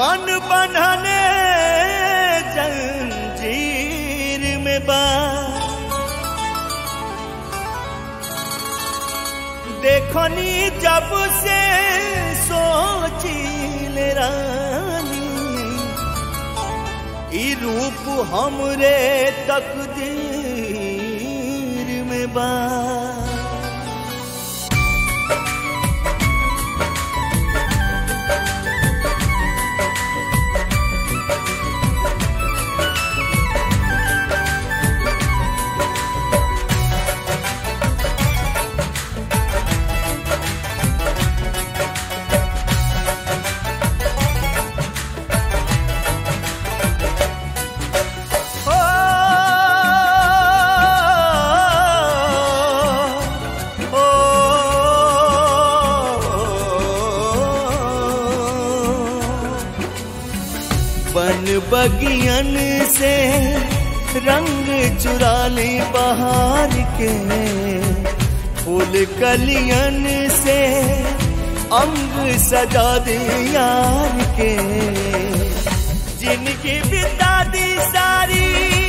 मन बंधने जंजीर में बा देखनी जब से सोचिल रानी ई रूप हमरे तकदीर में बा ओ, ओ, बन बगियन से रंग चुरा ली बहार के फूल कलियन से अंग सजा दे यार के जिनकी बिता दी सारी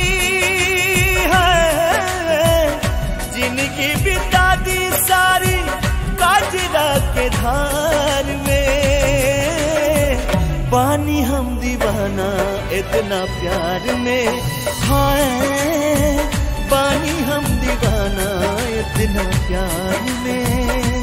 है जिनकी बिता दी सारी काजरा के धार में पानी हम दीवाना इतना प्यार में हाय पानी हम दीवाना इतना प्यार में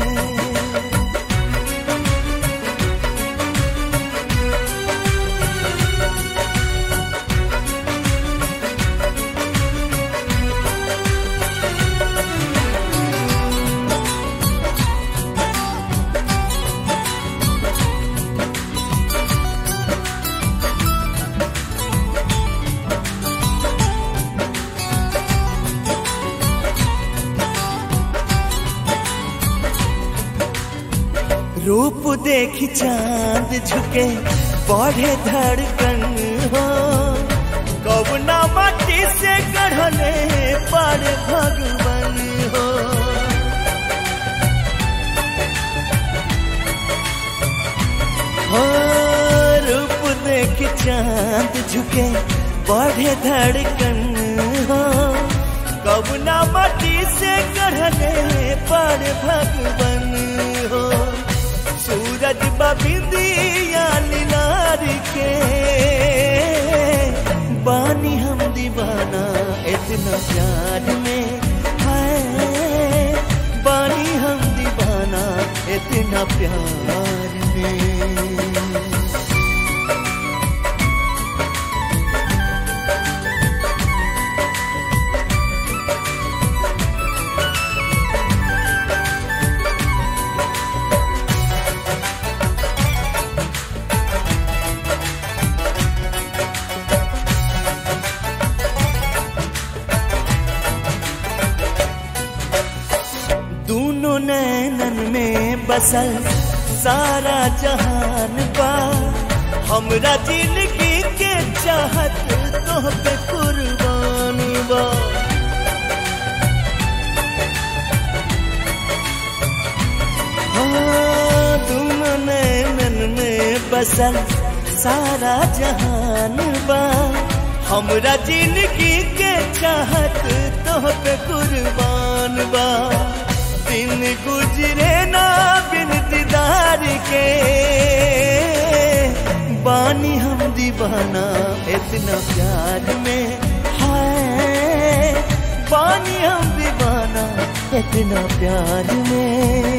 रूप देखी चांद झुके बढ़े धड़कन हो कवना माटी से गढ़ले पर भगवन हो हो, रूप देखी चांद झुके बढ़े धड़कन हो कवना माटी से गढ़ले पर भगवन हो सूरज बबिंदिया लीलार के बानी हम दीवाना इतना प्यार में है बानी हम दीवाना इतना प्यार में दोनों नैनन में बसल सारा जहान बा हमरा जिंदगी के चाहत तो पे कुर्बान बा हाँ, दोनों नैनन में बसल सारा जहान बा हमरा जिंदगी के चाहत तो पे कुर्बान बा दिन गुजरे ना बिन दीदार के बानी हम दीवाना इतना प्यार में है बानी हम दीवाना इतना प्यार में